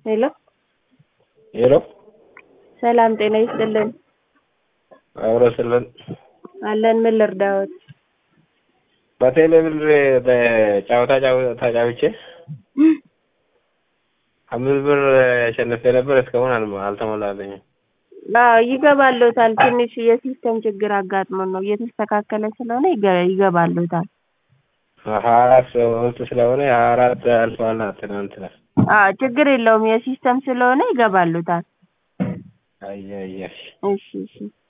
ሄሎ ሄሎ ሰላም ጤና ይስጥልን። አብሮ ስልን አለን ምን ልርዳዎት? በቴሌ ብር በጨዋታ ተጫውቼ አምስት ብር አሸንፌ ነበር። እስካሁን አልሞ- አልተሞላለኝም። አዎ ይገባልዎታል። ትንሽ የሲስተም ችግር አጋጥሞን ነው እየተስተካከለ ስለሆነ ይገ- ይገባልዎታል። ሀያ አራት ውስጥ ስለሆነ ሀያ አራት አልፈዋል። ትናንትና አዎ ችግር የለውም የሲስተም ስለሆነ ይገባልዎታል። አየ አየ እሺ እሺ